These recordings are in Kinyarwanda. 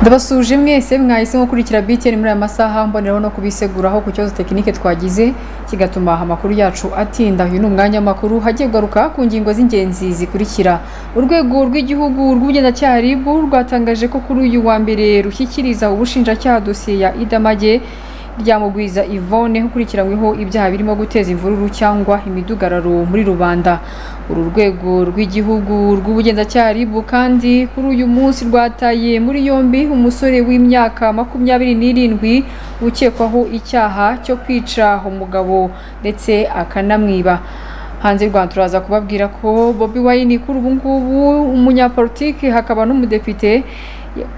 ndabasuje mwese mwahise nko kurikira BTN muri aya masaha mboneraho no kubiseguraho ku kibazo tekinike twagize kigatuma amakuru yacu atinda uyu ni umwanya w'amakuru hagiye kugaruka ku ngingo z'ingenzi zikurikira urwego rw'igihugu rw'ubugenzacyaha RIB rwatangaje ko kuri uyu wa mbere rushyikiriza ubushinjacyaha dosiye ya Idamage ryamugwiza Yvonne ukurikiranyweho ibyaha birimo guteza imvururu cyangwa imidugararo muri rubanda uru rwego rw'igihugu rw'ubugenzacyaha RIB kandi kuri uyu munsi rwataye muri yombi umusore w'imyaka makumyabiri n'irindwi ukekwaho icyaha cyo kwica umugabo ndetse akanamwiba hanze y'u Rwanda turaza kubabwira ko Bobi Wine kuri ubu ngubu umunyapolitiki hakaba n'umudepite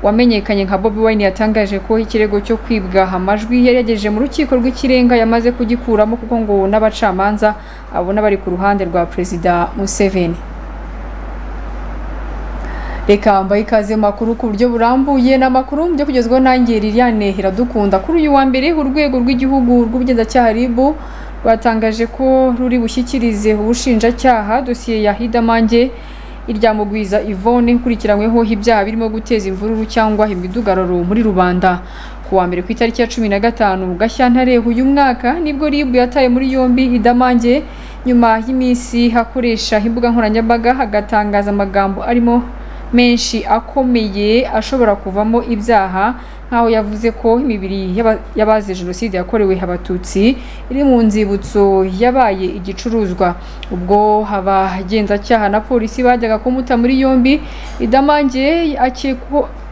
wamenyekanye nka Bobi Wine yatangaje ko ikirego cyo kwibwa amajwi yari yagejeje mu rukiko rw'ikirenga yamaze kugikuramo kuko ngo n'abacamanza abona bari ku ruhande rwa Perezida Museveni reka mbaye ikaze makuru ku buryo burambuye n'amakuru byo kugezwaho nanjye Liliane Iradukunda kuri uyu wa mbere urwego rw'igihugu rw'ubugenzacyaha RIB rwatangaje ko ruri bushyikirize ubushinjacyaha dosiye ya Hidamange iryamugwiza Yvonne ukurikiranyweho ibyaha birimo guteza imvururu cyangwa imidugararo muri rubanda ku wa mbere ku itariki ya cumi na gatanu Gashyantare uyu mwaka nibwo RIB yataye muri yombi Idamange nyuma y'iminsi akoresha imbuga nkoranyambaga agatangaza amagambo arimo menshi akomeye ashobora kuvamo ibyaha nk'aho yavuze ko imibiri y'abazize jenoside yakorewe abatutsi iri mu nzibutso yabaye igicuruzwa ubwo abagenzacyaha na polisi bajyaga kumuta muri yombi idamange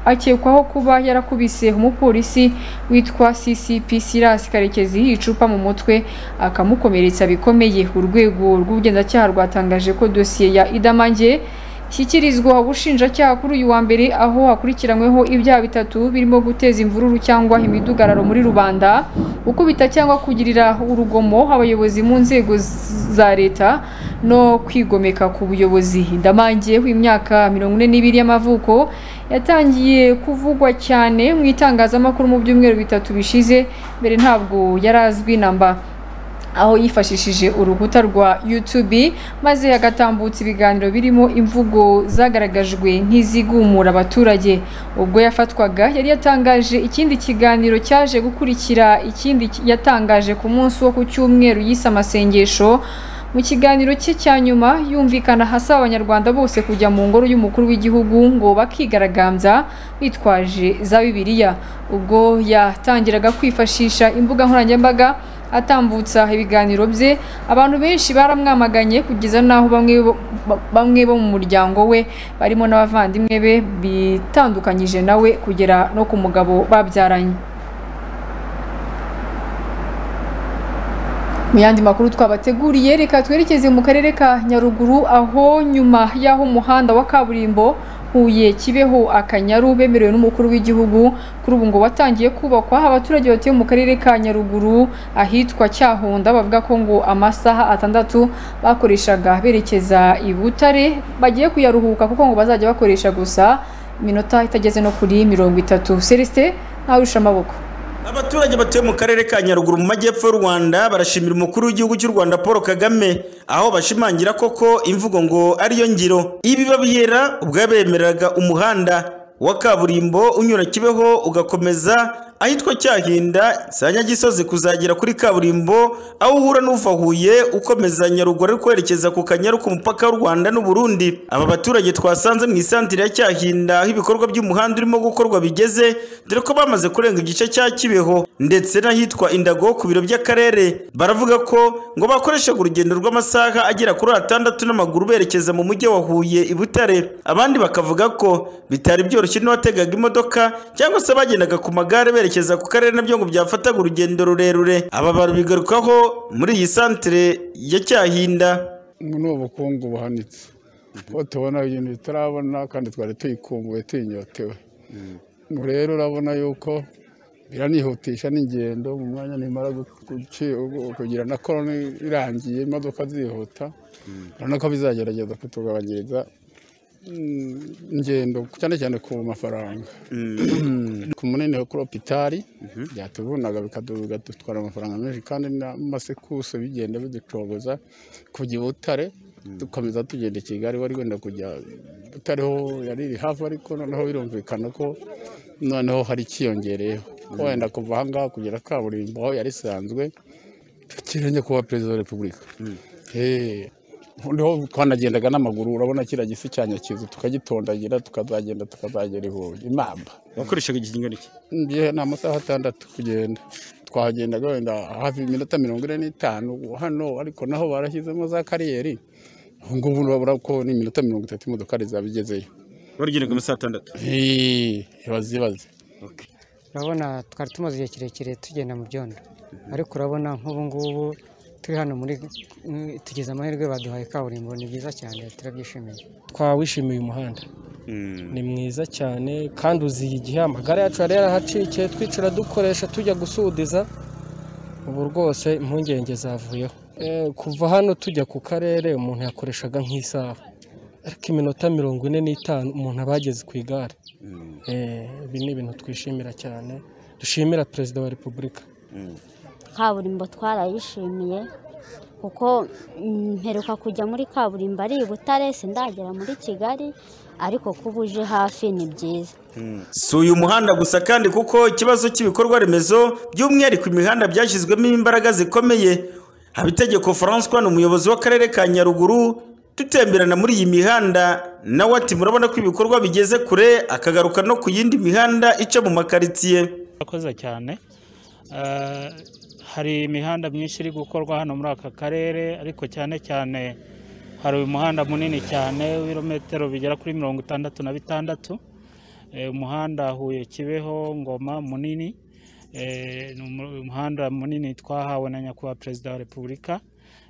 akekwaho kuba yarakubise umupolisi witwa CCP Silas Karekezi icupa mu mutwe akamukomeretsa bikomeye urwego rw'ubugenzacyaha rwatangaje ko dosiye ya Idamange shyikirizwa ubushinjacyaha kuri uyu wa mbere aho hakurikiranyweho ibyaha bitatu birimo guteza imvururu cyangwa imidugararo muri rubanda gukubita cyangwa kugirira urugomo abayobozi mu nzego za leta no kwigomeka ku buyobozi ndamangiye w'imyaka mirongo ine n'ibiri y'amavuko yatangiye kuvugwa cyane mu itangazamakuru mu byumweru bitatu bishize mbere ntabwo yari azwi namba aho yifashishije urukuta rwa YouTube maze agatambutsa ibiganiro birimo imvugo zagaragajwe nk'izigumura abaturage ubwo yafatwaga yari yatangaje ikindi kiganiro cyaje gukurikira ikindi yatangaje ku munsi wo ku cyumweru yise amasengesho mu kiganiro cye cya nyuma yumvikana hasaba abanyarwanda bose kujya mu ngoro y'umukuru w'igihugu ngo bakigaragambya bitwaje za bibiliya ubwo yatangiraga kwifashisha imbuga nkoranyambaga atambutsa ibiganiro bye abantu benshi baramwamaganye kugeza n'aho bamwe bamwe bo mu muryango we barimo n'abavandimwe be bitandukanyije nawe kugera no ku mugabo babyaranye mu yandi makuru twabateguriye reka twerekeze mu karere ka nyaruguru aho nyuma y'aho umuhanda wa kaburimbo Huye Kibeho Akanyaru bemerewe n'umukuru w'igihugu kuri ubu ngo watangiye kubakwa abaturage batuye mu karere ka Nyaruguru ahitwa Cyahunda bavuga ko ngo amasaha atandatu bakoreshaga berekeza i Butare bagiye kuyaruhuka kuko ngo bazajya bakoresha gusa iminota itageze no kuri mirongo itatu Celestin ntarusha amaboko Abaturage batuye mu karere ka Nyaruguru mu majyepfo y'u Rwanda barashimira umukuru w'igihugu cy'u Rwanda Paul Kagame aho bashimangira koko imvugo ngo ariyo ngiro ibi babihera ubwo yabemereraga umuhanda wa kaburimbo unyura Kibeho ugakomeza ahitwa Cyahinda za Nyagisozi kuzagera kuri kaburimbo aho uhura n'uva Huye ukomeza Nyaruguru ari kwerekeza ku Kanyaru ku mupaka w'u Rwanda n'u Burundi aba baturage twasanze mu isantire ya Cyahinda aho ibikorwa by'umuhanda urimo gukorwa bigeze dore ko bamaze kurenga igice cya Kibeho ndetse n'ahitwa Indago ku biro by'akarere baravuga ko ngo bakoreshaga urugendo rw'amasaha agera kuri atandatu n'amaguru berekeza mu mujyi wa Huye i Butare abandi bakavuga ko bitari byoroshye n'uwategaga imodoka cyangwa se bagendaga ku magare berekeza berekeza ku karere nabyo ngo byafataga urugendo rurerure aba babigarukaho muri iyi santire ya cyahinda ni ubukungu buhanitse kuko tubona ibintu bitarabona kandi twari tuyikumbuye tuyinyotewe ngo rero urabona yuko biranihutisha n'ingendo mu mwanya nimara kugira na koroni irangiye imodoka zihuta urabona ko bizagerageza kutugabanyiriza ingendo cyane cyane ku mafaranga ku munini wa koropitari byatuvunaga bikadutwara amafaranga menshi kandi n'amasekuse bigenda biducogoza kujya i butare dukomeza tugenda i kigali wari wenda kujya butare ho yari iri hafi ariko noneho birumvikana ko noneho hari ikiyongereyeho wenda kuva aha ngaha kugera kaburimbo aho yari isanzwe kirenge kuba perezida wa repubulika Eh, noneho twanagendaga n'amaguru urabona kiriya gisi cya nyakizu tukagitondagira tukazagenda tukazagera ihuye imamba wakoreshaga ikigingana iki Njye ni amasaha atandatu kugenda twahagendaga wenda hafi iminota mirongo ine n'itanu hano ariko naho barashyizemo za kariyeri ubu ngubu urabura ko ni iminota mirongo itatu imodokari zaba igezeyo warigendaga amasaha atandatu Eh, ibaze ibaze urabona twari tumaze igihe kirekire tugenda mu byondo ariko urabona nk'ubu ngubu turi hano muri tugize amahirwe baduhaye kaburimbo ni byiza cyane turabyishimiye twawishimiye umuhanda ni mwiza cyane kandi uziye igihe amagare yacu yari yarahacikiye twicara dukoresha tujya gusudiza ubu rwose impungenge zavuyeho Eh, kuva hano tujya ku karere umuntu yakoreshaga nk'isaha ariko iminota mirongo ine n'itanu umuntu aba yageze ku igare Eh, ibi ni ibintu twishimira cyane dushimira perezida wa repubulika kaburimbo twarayishimiye kuko mm, mperuka kujya muri kaburimbo ari i butare sindagera muri kigali ariko kuba uje hafi ni byiza si uyu muhanda gusa kandi kuko ikibazo cy'ibikorwa remezo by'umwihariko imihanda byashyizwemo imbaraga zikomeye habitegeko francois ni umuyobozi w'akarere ka nyaruguru dutemberana muri iyi mihanda nawe ati murabona ko ibikorwa bigeze kure akagaruka no ku yindi mihanda ica mu makaritsiye urakoze cyane Eh, hari imihanda myinshi iri gukorwa hano muri aka karere ariko cyane cyane hari uyu muhanda munini cyane w'ibirometero bigera kuri mirongo itandatu na bitandatu Eh, umuhanda huye kibeho ngoma munini Eh, ni umu- umuhanda munini twahawe na nyakubahwa perezida wa repubulika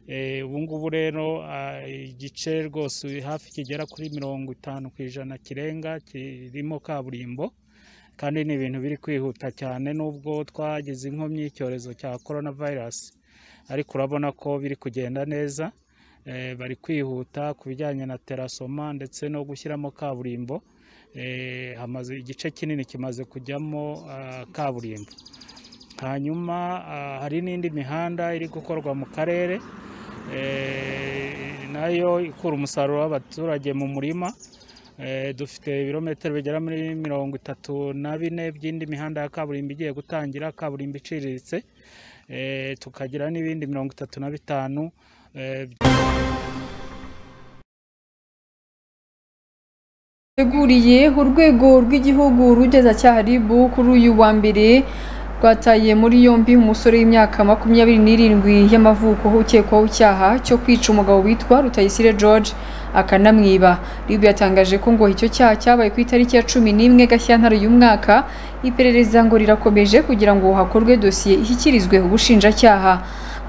Eh, ubu ngubu rero ah, igice rwose hafi kigera kuri mirongo itanu ku ijana kirenga kirimo kaburimbo kandi ni ibintu biri kwihuta cyane nubwo twagize inkomyi y'icyorezo cya corona virus ariko urabona ko biri kugenda neza Eh, bari kwihuta ku bijyanye na terasoma ndetse no gushyiramo kaburimbo Eh, hamaze igice kinini kimaze kujyamo ah, kaburimbo hanyuma ah, hari n'indi mihanda iri gukorwa mu karere eh, nayo ikura umusaruro w'abaturage mu murima Eh, dufite ibirometero bigera muri mirongo itatu na bine by'indi mihanda ya kaburimbo igiye gutangira kaburimbo iciriritse eh, tukagira n'ibindi mirongo itatu na bitanu eh, teguriye urwego rw'igihugu rugeza ribu kuri uyu wa mbere rwataye muri yombi umusore w'imyaka makumyabiri n'irindwi y'amavuko ukekwaho icyaha cyo kwica umugabo witwa Rutayisire George akanamwiba ribu yatangaje ko ngo icyo cyaha cyabaye ku itariki ya cumi n'imwe Gashyantare uyu mwaka iperereza ngo rirakomeje kugira ngo hakorwe dosiye ishyikirizwe ubushinjacyaha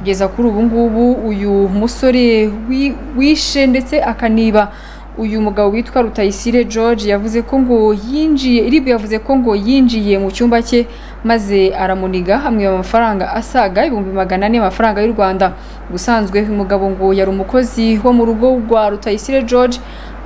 kugeza kuri ubu ngubu uyu musore wi- wishe ndetse akaniba uyu mugabo witwa Rutayisire George yavuze ko ngo yinjiye iribu yavuze ko ngo yinjiye mu cyumba cye maze aramuniga hamwe amafaranga asaga ibihumbi magana ane y'amafaranga y'u Rwanda ubusanzwe uyu mugabo ngo yari umukozi wo mu rugo rwa Rutayisire George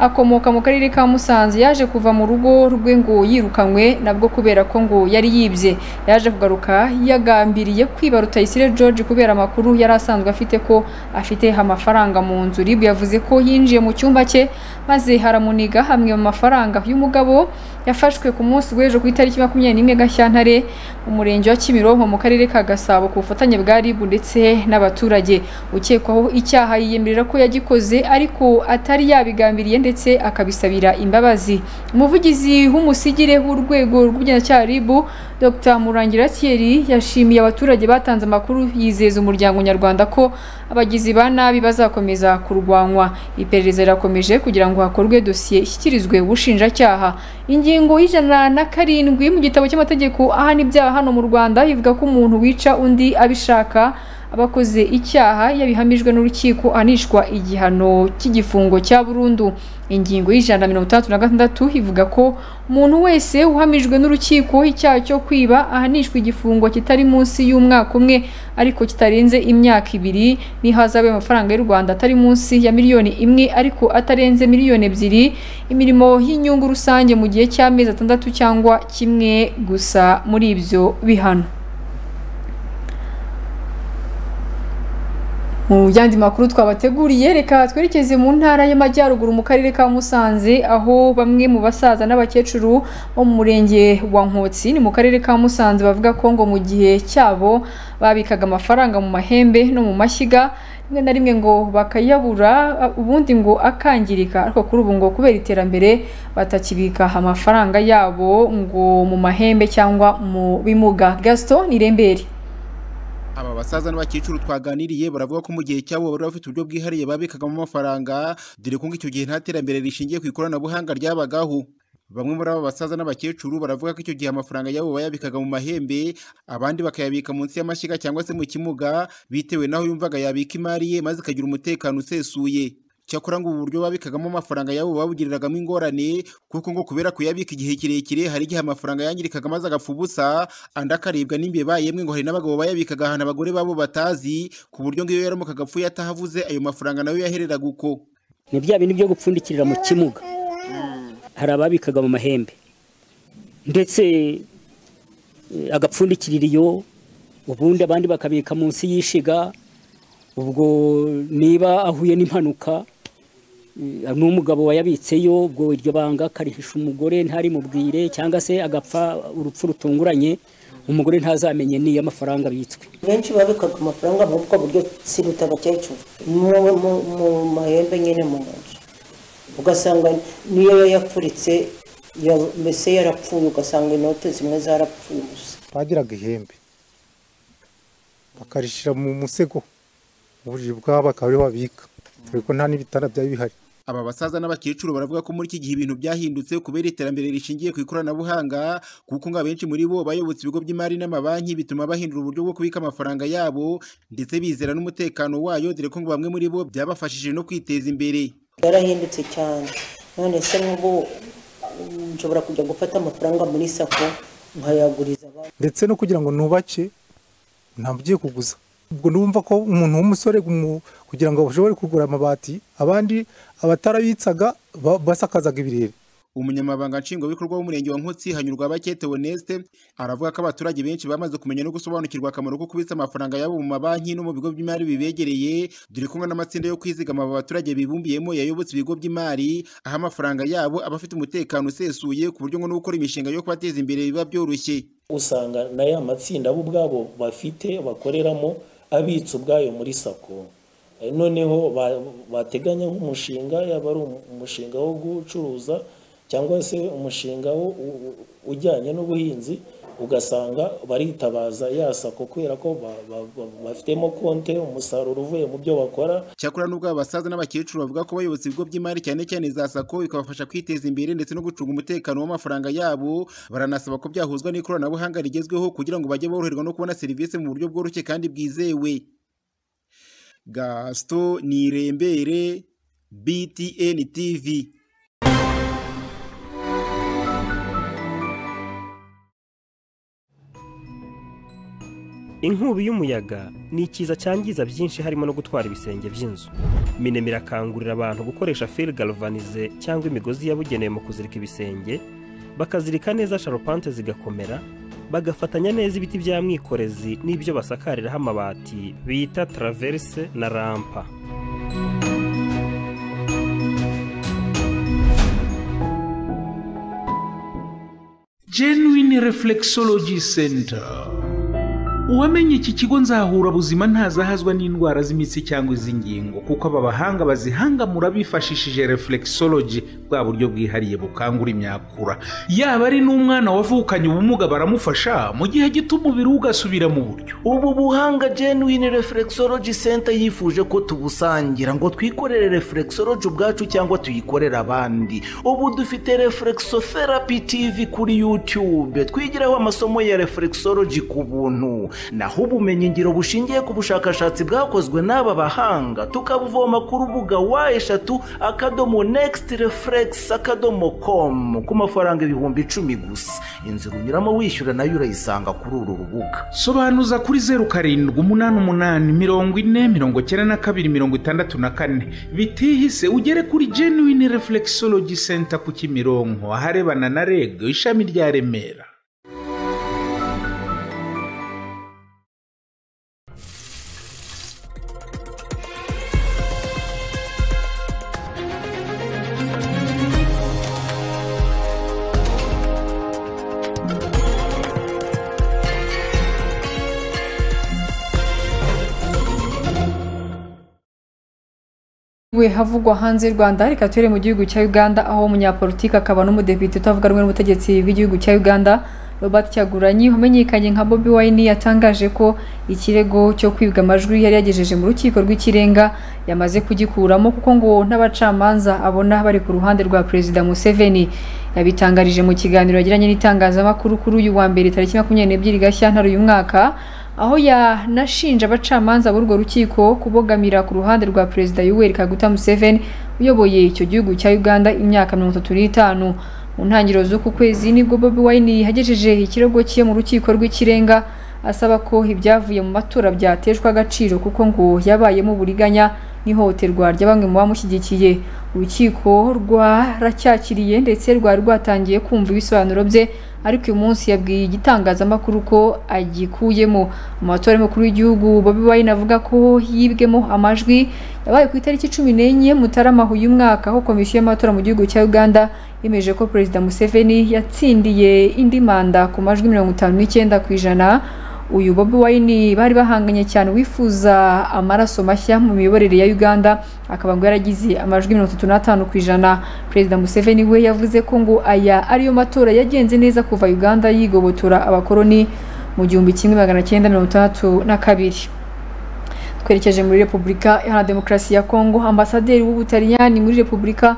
akomoka mu karere ka Musanze yaje kuva mu rugo rwe ngo yirukanywe nabwo kubera ko ngo yari yibye yaje kugaruka yagambiriye kwiba Rutayisire George kubera amakuru yari asanzwe afite ko afite amafaranga mu nzu ribu yavuze ko yinjiye mu cyumba cye maze haramuniga hamwe mu mafaranga y'umugabo yafashwe ku munsi w'ejo ku itariki makumyabiri n'imwe Gashyantare mu murenge wa Kimironko mu karere ka Gasabo ku bufatanye bwa RIB ndetse n'abaturage ukekwaho icyaha yiyemerera ko yagikoze ariko atari yabigambiriye ndetse akabisabira imbabazi umuvugizi w'umusigire w'urwego rw'ubugenzacyaha RIB Dr Murangira Thierry yashimiye abaturage batanze amakuru yizeza umuryango nyarwanda ko abagizi ba nabi bazakomeza kurwanywa iperereza rirakomeje kugira ngo hakorwe dosiye ishyikirizwe ubushinjacyaha ingingo y'ijana na karindwi mu gitabo cy'amategeko ahana ibyaha hano mu Rwanda ivuga ko umuntu wica undi abishaka abakoze icyaha yabihamijwe n'urukiko anishwa igihano cy'igifungo cya burundu ingingo y'ijana na mirongo itandatu na gatandatu ivuga ko umuntu wese uhamijwe n'urukiko icyaha cyo kwiba ahanishwa igifungo kitari munsi y'umwaka umwe ariko kitarenze imyaka ibiri n'ihazabu y'amafaranga y'u Rwanda atari munsi ya miliyoni imwe ariko atarenze miliyoni ebyiri imirimo y'inyungu rusange mu gihe cy'amezi atandatu cyangwa kimwe gusa muri ibyo bihano mu yandi makuru twabateguriye reka twerekeze mu ntara y'amajyaruguru mu karere ka musanze aho bamwe mu basaza n'abakecuru bo mu murenge wa nkotsi ni mu karere ka musanze bavuga ko ngo mu gihe cyabo babikaga amafaranga mu mahembe no mu mashyiga rimwe na rimwe ngo bakayabura ubundi ngo akangirika ariko kuri ubu ngo kubera iterambere batakibika amafaranga yabo ngo mu mahembe cyangwa mu bimuga gaston nirembere aba basaza n'abakecuru twaganiriye baravuga ko mu gihe cyabo bari bafite uburyo bwihariye babikagamo amafaranga dore ko icyo gihe nta terambere rishingiye ku ikoranabuhanga ryabagaho bamwe muri aba basaza n'abakecuru baravuga ko icyo gihe amafaranga yabo bayabikaga mu mahembe abandi bakayabika munsi y'amashyiga cyangwa se mu kimuga bitewe n'aho yumvaga yabika imari ye maze ikagira umutekano usesuye cyakora ngo ubu buryo babikagamo amafaranga yabo babugiriragamo ingorane kuko ngo kubera kuyabika igihe kirekire hari igihe amafaranga yangirikaga maze agapfa ubusa andi akaribwa n'imbeba yemwe ngo hari n'abagabo bayabikaga ahantu abagore babo batazi ku buryo ngo iyo yaramukaga apfuye atahavuze ayo mafaranga nayo yahereraga uko ni bya bindi byo gupfundikirira mu kimuga hari ababikaga mu mahembe ndetse eh, agapfundikirira iyo ubundi abandi bakabika munsi y'ishiga ubwo niba ahuye n'impanuka eh, n'umugabo wayabitseyo ubwo iryo banga akarihisha umugore ntarimubwire cyangwa se agapfa urupfu rutunguranye umugore ntazamenye n'iyo amafaranga abitswe benshi babikaga amafaranga muri ubwo buryo siruta abakecuru mu- mu- mu mahembe nyine mu nzu ugasanga niyo yapfuritse ya- mbese yarapfuye ugasanga inote zimwe zarapfuye gusa bagiraga ihembe bakarishyira mu musego uburiri bwabo akaba ariho babika dore ko nta n'ibitanda byari bihari aba basaza n'abakecuru baravuga ko muri iki gihe ibintu byahindutse kubera iterambere rishingiye ku ikoranabuhanga kuko ngo abenshi muri bo bayobotse ibigo by'imari n'amabanki bituma bahindura uburyo bwo kubika amafaranga yabo ndetse bizera n'umutekano wayo dore ko ngo bamwe muri bo byabafashije no kwiteza imbere yarahindutse cyane none se n'ubu mm, nshobora kujya gufata amafaranga muri sako nkayaguriza abandi ndetse no kugira ngo nubake ntabwo ugiye kuguza ubwo numva ko umuntu w'umusore mu- kugira ngo bashobore kugura amabati abandi abatarabitsaga ba- basakazaga ibirere umunyamabanga nshingwabikorwa w'umurenge wa nkotsi hanyurwa bakete oneste aravuga ko abaturage benshi bamaze kumenya no gusobanukirwa akamaro ko kubitsa amafaranga yabo mu mabanki no mu bigo by'imari bibegereye dore ko ngo n'amatsinda yo kwizigama aba baturage bibumbiyemo yayobotse ibigo by'imari aho amafaranga yabo aba afite umutekano usesuye ku buryo ngo no gukora imishinga yo kubateza imbere biba byoroshye usanga na ya matsinda bo ubwabo bafite bakoreramo abitsa ubwayo muri sako Eh, noneho ba- bateganya nk'umushinga yaba ari umu- umushinga wo gucuruza cyangwa se umushinga wo- u- u- ujyanye n'ubuhinzi ugasanga baritabaza ya sako kubera ko ba- ba- ba- bafitemo konte umusaruro uvuye mu byo bakora cyakora n'ubwo aba basaza n'abakecuru bavuga ko bayobotse ibigo by'imari cyane cyane za sako bikabafasha kwiteza imbere ndetse no gucunga umutekano w'amafaranga yabo baranasaba ko byahuzwa n'ikoranabuhanga rigezweho kugira ngo bajye boroherwa no kubona serivisi mu buryo bworoshye kandi bwizewe gasito nirembere btn tv inkubi y'umuyaga ni ikiza cyangiza byinshi harimo no gutwara ibisenge by'inzu minema irakangurira abantu gukoresha fil galvanize cyangwa imigozi yabugenewe mu kuzirika ibisenge bakazirika neza sharupante zigakomera bagafatanya neza ibiti bya mwikorezi n'ibyo basakariraho amabati bita traverse na rampa genuine reflexology center uwamenye iki kigo nzahura buzima ntazahazwa n'indwara z'imitsi cyangwa iz'ingingo kuko aba bahanga bazihangamura bifashishije reflexology bwa buryo bwihariye bukangura imyakura yaba ari n'umwana wavukanye ubumuga baramufasha mu gihe gito umubiri we ugasubira mu buryo ubu buhanga genuine reflexology center yifuje ko tubusangira ngo twikorere reflexology ubwacu cyangwa tuyikorere abandi ubu dufite reflexotherapy tv kuri youtube twigiraho amasomo ya reflexology ku buntu naho ubumenyi ngiro bushingiye ku bushakashatsi bwakozwe n'aba bahanga tukabuvoma ku rubuga wa eshatu akadomo next reflex akadomo com ku mafaranga ibihumbi icumi gusa inzira unyuramo wishyura nayo urayisanga kuri uru rubuga sobanuza kuri zeru karindwi umunani umunani mirongo ine mirongo icyenda na kabiri mirongo itandatu na kane bitihise ugere kuri genuine reflexology center ku kimironko aharebana na reg ishami rya remera we havugwa hanze y'u Rwanda reka tuhere mu gihugu cya Uganda aho umunyapolitike akaba n'umudepite utavuga rumwe n'ubutegetsi bw'igihugu cya Uganda Robert Kyagulanyi wamenyekanye nka Bobi Wine yatangaje ko ikirego cyo kwibwa amajwi yari yagejeje mu rukiko rw'ikirenga yamaze kugikuramo kuko ngo n'abacamanza abona bari ku ruhande rwa Perezida Museveni yabitangarije mu kiganiro yagiranye n'itangazamakuru kuri uyu wa mbere tariki makumyabiri n'ebyiri Gashyantare uyu mwaka aho yanashinja abacamanza b'urwo rukiko kubogamira ku ruhande rwa Perezida Yoweri Kaguta Museveni uyoboye icyo gihugu cya Uganda imyaka mirongo itatu n'itanu mu ntangiriro z'uku kwezi nibwo Bobi Wine yagejeje ikirego cye mu rukiko rw'ikirenga asaba ko ibyavuye mu matora byateshwa agaciro kuko ngo yabayemo uburiganya n'ihohoterwa rya bamwe mu bamushyigikiye urukiko rwaracyakiriye ndetse rwari rwatangiye kumva ibisobanuro bye ariko uyu munsi yabwiye igitangazamakuru ko agikuyemo mu matora y'umukuru w'igihugu Bobi Wine avuga ko yibwemo amajwi yabaye ku itariki cumi n'enye mutarama uyu mwaka aho komisiyo y'amatora mu gihugu cya uganda yemeje ko perezida museveni yatsindiye indi manda ku majwi mirongo itanu n'icyenda ku ijana uyu Bobi Wine bari bahanganye cyane wifuza amaraso mashya mu miyoborere ya Uganda akaba ngo yaragize amajwi mirongo itatu n'atanu ku ijana perezida Museveni we yavuze ko ngo aya ariyo matora yagenze neza kuva Uganda yigobotora abakoloni mu gihumbi kimwe magana cyenda mirongo itandatu na kabiri twerekeje muri Repubulika Iharanira Demokarasi ya Kongo ambasaderi w'Ubutaliyani muri Repubulika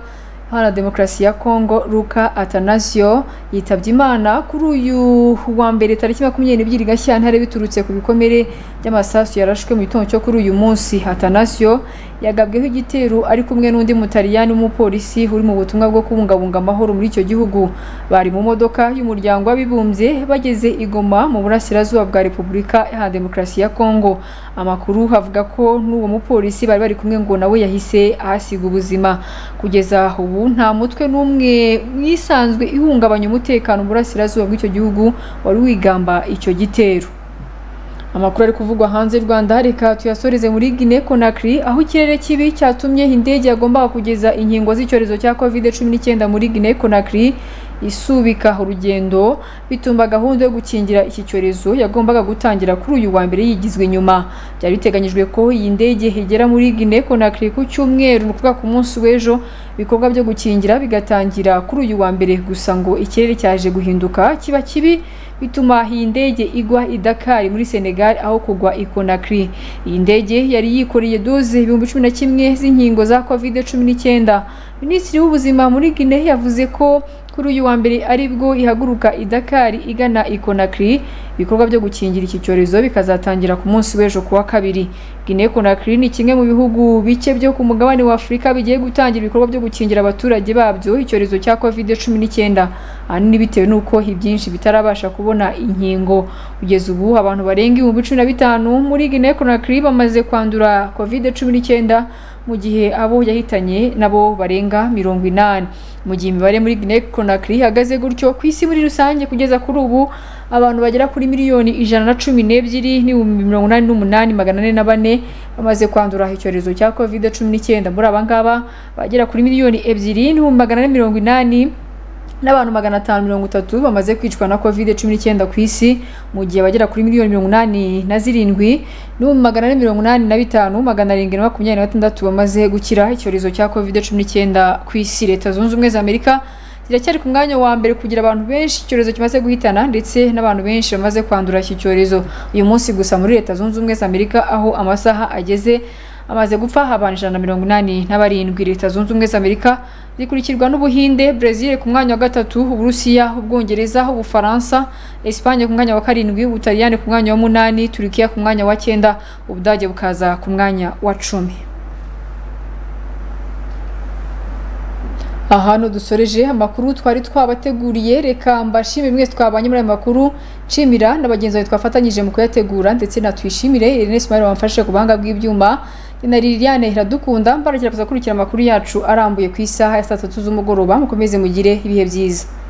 Hana Demokarasi ya Kongo Luka Atanasio yitabye Imana kuri uyu wa mbere tariki makumyabiri n'ebyiri Gashyantare biturutse ku bikomere by'amasasu yarashwe mu gitondo cyo kuri uyu munsi Atanasio yagabweho igitero ari kumwe n'undi mutaliyani w'umupolisi uri mu butumwa bwo kubungabunga amahoro muri icyo gihugu bari mu modoka y'umuryango w'abibumbye bageze i Goma mu burasirazuba bwa Repubulika Iharanira Demokarasi ya Kongo amakuru havuga ko n'uwo mupolisi bari bari kumwe ngo nawe yahise ahasiga ubuzima kugeza ubu nta mutwe n'umwe mwisanzwe ihungabanya umutekano mu burasirazuba bw'icyo gihugu wari wigamba icyo gitero amakuru ari kuvugwa hanze y'u Rwanda reka tuyasoreze muri Guinea Conakry aho ikirere kibi cyatumye indege yagombaga kugeza inkingo z'icyorezo cya COVID-19 muri Guinea Conakry isubika urugendo bituma gahunda yo gukingira iki cyorezo yagombaga gutangira kuri uyu wa mbere yigizwe inyuma byari biteganyijwe ko iyi ndege igera muri Guinea Conakry ku cyumweru ni ukuvuga ku munsi w'ejo ibikorwa byo gukingira bigatangira kuri uyu wa mbere gusa ngo ikirere cyaje guhinduka kiba kibi bituma iyi ndege igwa i Dakar muri Senegal aho kugwa i Conakry iyi ndege yari yikoreye doze ibihumbi cumi na kimwe z'inkingo za covid cumi n'icyenda minisitiri w'ubuzima muri Guinea yavuze ko kuri uyu wa mbere aribwo ihaguruka i Dakar igana i Conakry ibikorwa byo gukingira iki cyorezo bikazatangira ku munsi w'ejo kuwa kabiri Guinea Conakry ni kimwe mu bihugu bike byo ku mugabane wa Afurika bigiye gutangira ibikorwa byo gukingira abaturage babyo icyorezo cya COVID-19 ahanini bitewe n'uko ibyinshi bitarabasha kubona inkingo kugeza ubu abantu barenga ibihumbi cumi na bitanu muri Guinea Conakry bamaze kwandura COVID-19 mu gihe abo yahitanye nabo barenga mirongo inani mu gihe imibare muri Guinea Conakry ihagaze gutyo ku isi muri rusange kugeza kuri ubu abantu bagera kuri miliyoni ijana na cumi n'ebyiri n'ibihumbi mirongo inani n'umunani magana ane na bane bamaze kwandura icyorezo cya covid cumi n'icyenda muri aba ngaba bagera kuri miliyoni ebyiri n'ibihumbi magana ane mirongo inani n'abantu magana atanu mirongo itatu bamaze kwicwa na covid cumi n'icyenda ku isi mu gihe bagera kuri miliyoni mirongo inani na zirindwi n'ibihumbi magana ane mirongo inani na bitanu magana arindwi na makumyabiri na batandatu bamaze gukira icyorezo cya covid cumi n'icyenda ku isi leta zunze ubumwe za amerika ziracyari ku mwanya wa mbere kugira abantu benshi icyorezo kimaze guhitana ndetse n'abantu benshi bamaze kwandura iki cyorezo uyu munsi gusa muri leta zunze ubumwe za amerika aho amasaha ageze amaze gupfa abantu ijana na mirongo inani n'abarindwi leta zunze ubumwe za amerika zikurikirwa n'ubuhinde brezil ku mwanya wa gatatu uburusiya ubwongereza ubufaransa esipanye ku mwanya wa karindwi ubutaliyani ku mwanya wa munani turukiya ku mwanya wa cyenda ubudage bukaza ku mwanya wa cumi ahantu dusoreje amakuru twari twabateguriye reka mbashimire mwese twabanye muri aya makuru nshimira na bagenzi bawe twafatanyije mu kuyategura ndetse natwishimire Irene Smile wamfashe ku buhanga bw'ibyuma na Liliane Iradukunda mbaragira kuza kurikira amakuru yacu arambuye ku isaha ya saa tatu z'umugoroba mukomeze mugire ibihe byiza